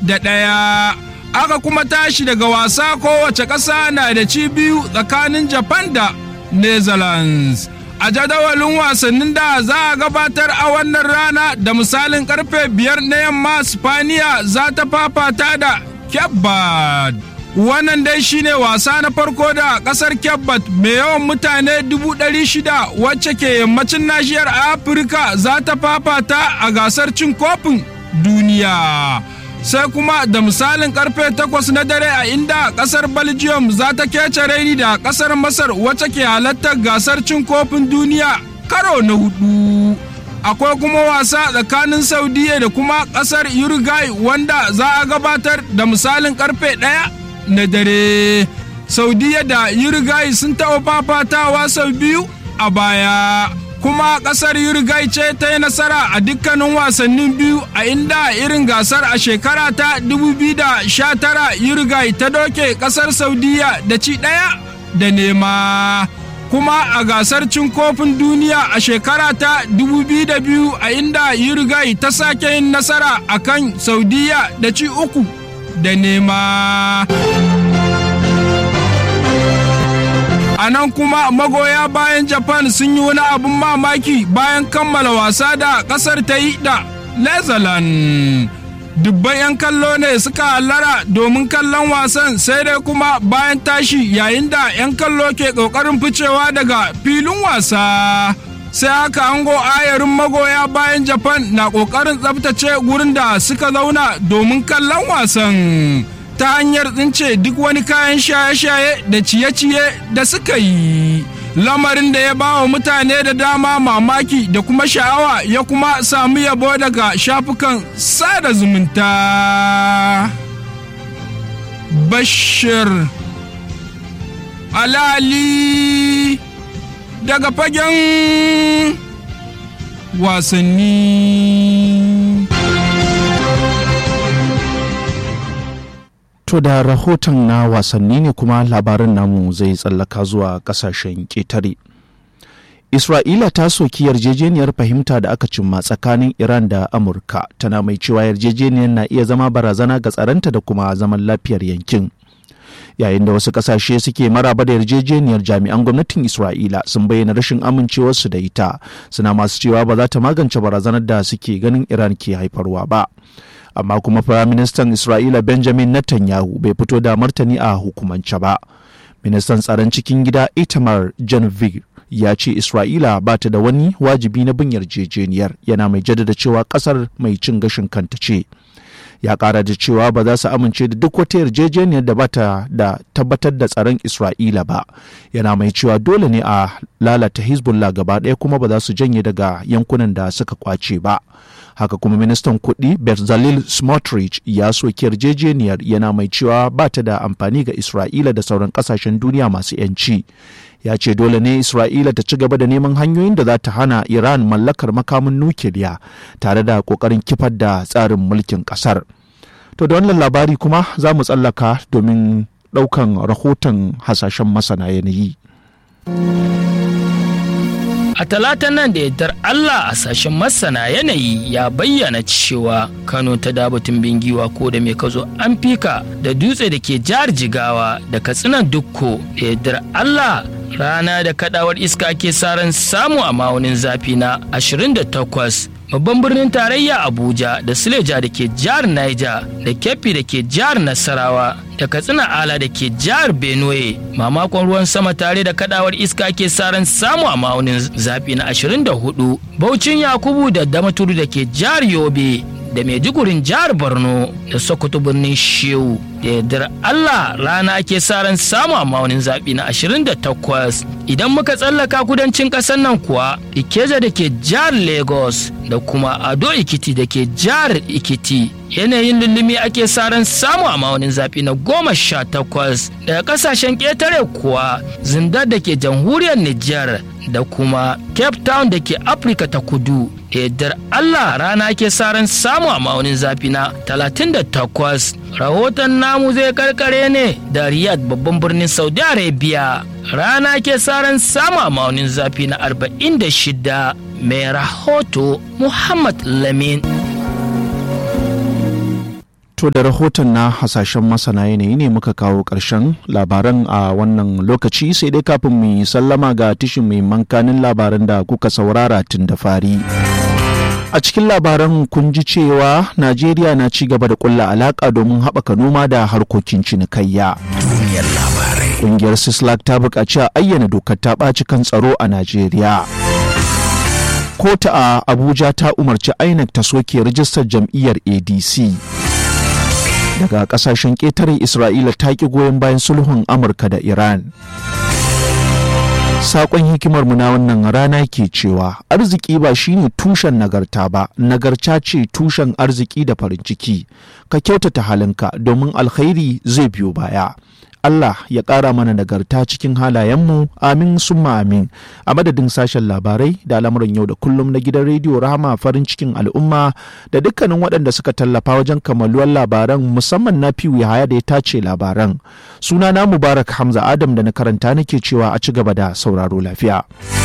da ɗaya aka kuma tashi daga wasa kowace ƙasa na da ci biyu tsakanin japan da netherlands a jadawalin wasannin da za a gabatar a wannan rana da misalin karfe biyar na yamma spaniya za ta fafata da Kebbad. Wannan dai shine wasa na farko da kasar Kebbad mai yawan mutane dubu ɗari shida wacce ke yammacin nashiyar Afirka za ta fafata a gasar cin kofin duniya. Sai kuma da misalin karfe takwas na dare a inda kasar Belgium za ta kece raini da kasar Masar wacce ke halartar gasar cin kofin duniya karo na hudu. akwai kuma wasa tsakanin saudiya da kuma kasar uruguay wanda za a gabatar da misalin karfe ɗaya na dare saudiya da uruguay sun taɓa fafatawa sau biyu a baya kuma kasar uruguay ce ta yi nasara a dukkanin wasannin biyu a inda irin gasar a shekara ta 2019 uruguay ta doke kasar saudiya da ci ɗaya da nema kuma a gasar cin kofin duniya a shekara ta 2002 a inda Uruguay ta sake yin nasara a kan Saudiya da ci uku da nema. A nan kuma magoya bayan Japan sun yi wani abin mamaki bayan kammala wasa da ƙasar ta yi da Netherlands. dubban 'yan kallo ne suka hallara domin kallon wasan sai dai kuma bayan tashi yayin da 'yan kallo ke ƙoƙarin ficewa daga filin wasa sai haka ango ayarin magoya bayan japan na ƙoƙarin tsabtace gurin da suka zauna domin kallon wasan ta hanyar tsince duk wani kayan shaye-shaye da ciye-ciye da suka yi lamarin da ya ba wa mutane da dama mamaki da kuma sha'awa ya kuma samu yabo daga shafukan sada zumunta bashir alali daga fagen wasanni To da rahoton na wasanni ne kuma labarin namu zai tsallaka zuwa kasashen ƙetare. Isra'ila ta soki yarjejeniyar fahimta da aka cimma tsakanin Iran da Amurka tana mai cewa yarjejeniyar na iya zama barazana ga tsaronta da kuma zaman lafiyar yankin. Yayin da wasu kasashe suke maraba da yarjejeniyar jami'an gwamnatin Isra'ila sun bayyana rashin amincewarsu da ita suna masu cewa ba za ta magance barazanar da suke ganin Iran ke haifarwa ba. amma kuma firaministan isra'ila benjamin netanyahu bai fito da martani a hukumance ba ministan tsaron cikin gida itamar janvig ya ce isra'ila ba ta da wani wajibi na bin yarjejeniyar yana mai jaddada cewa kasar mai cin gashin kanta ce ya kara da cewa ba za su amince da duk wata yarjejeniyar da bata da tabbatar da tsaron isra'ila ba yana mai cewa dole ne a lalata hezbollah gaba ɗaya kuma ba za su janye daga yankunan da suka kwace ba haka kuma ministan kuɗi Bezalel Smotrich ya soki yarjejeniyar yana mai cewa ba ta da amfani ga Isra'ila da sauran ƙasashen duniya masu 'yanci. Ya ce dole ne Isra'ila ta ci gaba da neman hanyoyin da za ta hana Iran mallakar makamin nukiliya tare da ƙoƙarin kifar da tsarin mulkin ƙasar. To da wannan labari kuma za mu tsallaka domin ɗaukan rahoton hasashen masana yanayi. A talatan nan da yardar Allah a sashen masana yanayi ya bayyana cewa Kano ta dabatun bingiwa ko da mai kazo an fika da dutse da ke jihar Jigawa da katsinan dukko da yardar Allah rana da kadawar iska ke saran samu a ma'aunin zafi na 28 babban birnin tarayya abuja da suleja da ke jihar niger da keffi da ke jihar nasarawa da katsina ala da ke jihar benue mamakon ruwan sama tare da kadawar iska ke saran samu a ma'aunin zafi na 24 baucin yakubu da damaturu da ke jihar yobe da maidugurin jihar borno da sokoto birnin shehu da yardar allah rana ke sa ran samu a maunin zaɓi na 28 idan muka tsallaka kudancin ƙasar nan kuwa ikeja da ke jihar lagos da kuma ado ikiti da ke jihar ikiti yanayin lullumi ake sa ran samu a maunin zaɓi na goma sha takwas daga ƙasashen ƙetare kuwa zindar da ke jamhuriyar nijar da kuma cape town da ke afirka ta kudu yardar allah rana ke sa ran samu a maunin zafi na 38 rahoton namu zai karkare ne da riyadh babban birnin saudi arabia rana ke sa ran samu a maunin zafi na 46 mai rahoto muhammad lamin To da rahoton na hasashen masana yanayi ne muka kawo ƙarshen labaran a wannan lokaci sai dai kafin mu yi sallama ga tishin mai mankanin labaran da kuka saurara tun da fari. A cikin labaran kun ji cewa Najeriya na ci gaba da kulla alaƙa domin haɓaka noma da harkokin cinikayya. Duniyar labarai. Ƙungiyar Sislak ta buƙaci a ayyana dokar ta ɓaci kan tsaro a Najeriya. Kota a Abuja ta umarci INEC ta soke rijistar jam'iyyar ADC. daga kasashen ƙetare isra'ila ta ƙi goyon bayan sulhun amurka da iran Sakon hikimar mu na wannan rana ke cewa arziki ba shine tushen nagarta ba, nagarta ce tushen arziki da farin ciki. Ka kyautata halinka domin alkhairi zai biyo baya. Allah ya ƙara mana nagarta cikin halayenmu amin summa amin a madadin sashen labarai da al'amuran yau da kullum na gidan rediyo rahama farin cikin al'umma da dukkanin waɗanda suka tallafa wajen kammaluwar labaran musamman na fiwu haya da ya tace labaran suna na mubarak hamza adam da na karanta nake cewa a ci gaba da sauraro lafiya.